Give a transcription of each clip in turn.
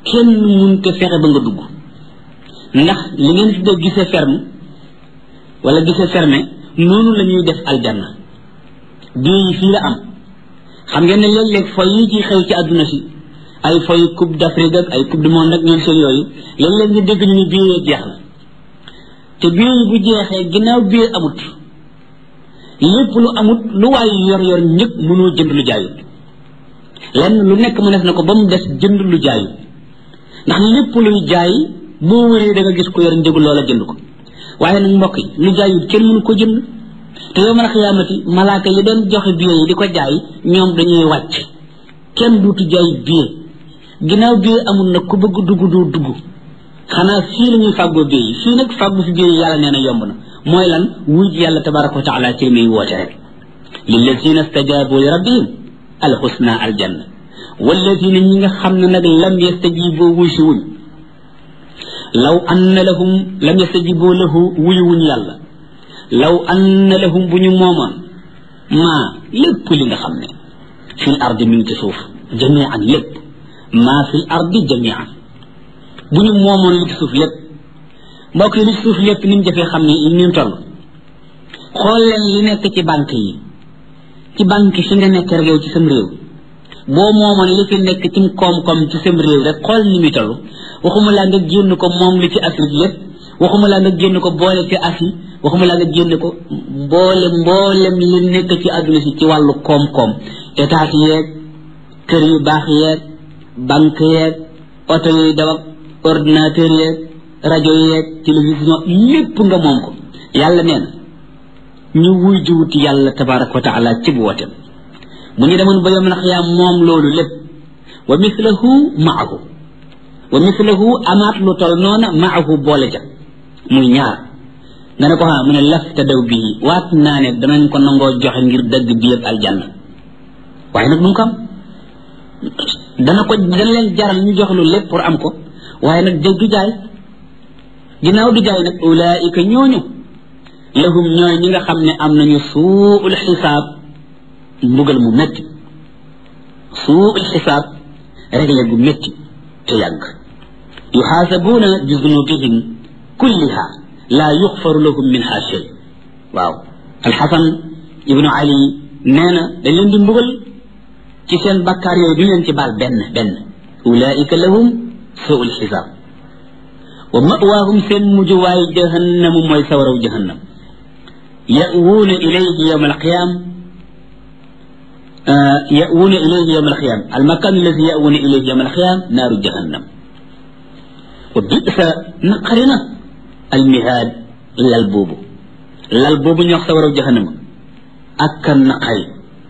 kenn munte fexe ba nga dugg ndax li ngeen tuddee gisee ferme wala gisee fermé noonu la ñuy def aljanna bii yi fii la am xam ngeen ne léeg-léeg foy yi ci xew ci àdduna si ay foy coupe d'Afrique ak ay coupe du monde ak ñoom seen yooyu léeg-léeg nga dégg ñu ni bii jeex na te bii yi bu jeexee ginnaaw bii amut lépp lu amut lu waay yor yor ñëpp mënoo jënd lu jaayut lenn lu nekk mu def na ko ba mu des jënd lu jaayut ndax lépp luy jaay boo wëree da nga gis ko yor njëgu loola jënd ko waaye nag mbokk yi lu jaayut kenn mënu ko jënd te yow man a xiyaamati malaaka yi doon joxe billet yi di ko jaay ñoom dañuy wàcc kenn duutu jaay billet ginnaaw billet amul nag ku bëgg dugg doo dugg xanaa fii la ñuy fàggoo billet yi fii nag fàggu fi billet yi yàlla nee na yomb na mooy lan wuj yàlla tabaraka wa taala ci li muy woote rek lillazina stajabu li rabbihim alxusna aljanna wallazina ñi nga xam ne nag lam yastajibu wusi wuñ law anna lahum lam yastajibu lahu wuyu wuñ yàlla law anna lahum bu ñu moomoon maa lépp li nga xam ne fil ardi mi ngi ci suuf jamian lépp maa fil ardi jamian bu ñu moomoon li ci suuf lépp mbokk yi li ci suuf lépp ni mu jafee xam ne ni mu toll xool leen li nekk ci banque yi ci banque fi nga nekk rek yow ci sam réew boo moomoon li fi nekk ci koom-koom ci sam réew rek xool ni muy toll waxuma laa nga génn ko moom li ci Afrique lépp waxuma laa nga génn ko boole ci Asie waxuma laa nga génn ko mboole mboolem li nekk ci àdduna si ci wàllu koom-koom état yeeg kër yu baax yeeg banque yeeg oto yuy daw ak ordinateur yeeg rajo yeeg télévision lépp nga moom ko yàlla nee na ñu wuy jiwuti yàlla tabaraka wa taala ci bu wotem bu ñu demoon ba yom nax yaa moom loolu lépp wa mislahu maahu wa mislahu amaat lu tol noona maahu boole ja muy ñaar nga ne ko xaa mu ne laf te daw bii waat naa ne danañ ko nangoo joxe ngir dëgg bi yëpp aljanna waaye nag duñ ko am dana ko dana leen jaral ñu jox lu lépp pour am ko waaye nag dëgg du jaay ginnaaw du jaay nag ulaika ñooñu lahum ñooy ñi nga xam ne am nañu suul xisaab mbugal mu métti suul xisaab réglé gu métti te yàgg yuxaasabuuna bi zunubihim kulliha laa yuxfaru lahum minha shay waaw alxasan ibnu ali nee na dañ leen di mbugal ci seen bakkaar yooyu du leen ci baal benn benn ulaika lahum suul xisaab wa mawaahum seen mujjuwaay jahannamu mooy sawaraw jahannam ya'wuuna ilayhi yawma alqiyam يأوون إليه يوم القيامة المكان الذي يأوون إليه يوم القيامة نار جهنم وبئس نقرنا المهاد للبوبو للبوبو يخسر جهنم أكا نقري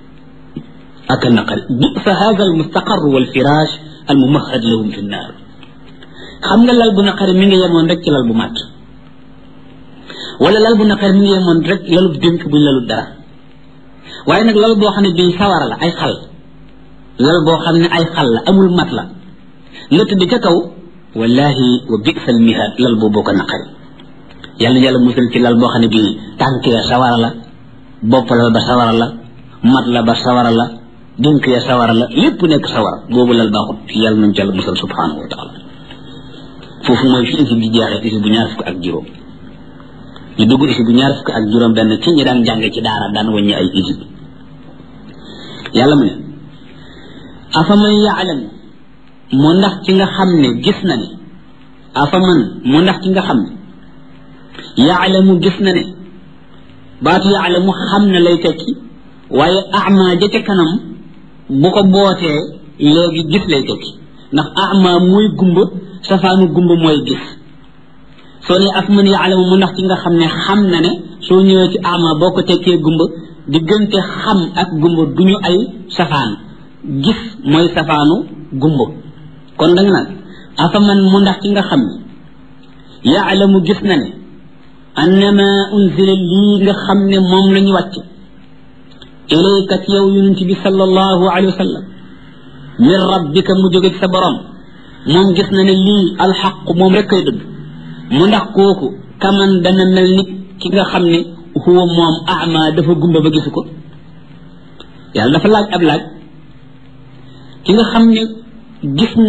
أكا نقري بئس هذا المستقر والفراش الممهد لهم في النار xam nga lal bu naqari mi ngi yemoon rek ci lal bu màtt wala lal bu naqari mi ngi yemoon rek lalub dénk buñ lalu dara waaye nag lal boo xam ne bii sawara la ay xal lal boo xam ne ay xal la amul mat la nga tëdd ca kaw wallahi wa bisal mihaad lal boobu ko naqari yàlla yàlla musal ci lal boo xam ne bii tànk ya sawara la bopp lal ba sawara la mat la ba sawara la dénk ya sawara la lépp nekk sawara boobu lal baaxut yàlla nañ ci yàlla musal subhanahu wa taala foofu mooy fi isi bi jeexee isi bu ñaar fukk ak juróom ñu dugg isi bu ñaar fukk ak juróom benn ci ñi daan jàng ci daara daan wàññi ay isi yàlla mu ne afaman yaalam mu ndax ci nga xam ne gis na ne afaman mu ndax ci nga xam ne yaalamu gis na ne baatu yaalamu xam na lay tekki waaye ama ja ca kanam bu ko bootee léegi gis lay tekki ndax ama mooy gumba safaanu gumba mooy gis soo ne afaman yaalamu mu ndax ci nga xam ne xam na ne soo ñëwee ci ama boo ko tekkee gumba diggante xam ak gumba duñu ay safaan gis mooy safaanu gumba kon danga naan afaman mu ndax ci nga xam ne yaalamu gis na ne annama unzila lii nga xam ne moom la ñu wàcc ilayka ci yow yonent bi sallallahu alayhi wa sallam min rabbika mu jóge ci sa borom moom gis na ne lii alxaq moom rek koy dëgg mu ndax kooku kaman dana mel ni ki nga xam ne huwa moom ama dafa gumba ba gisu ko yàlla dafa laaj ab laaj ki nga xam ne gis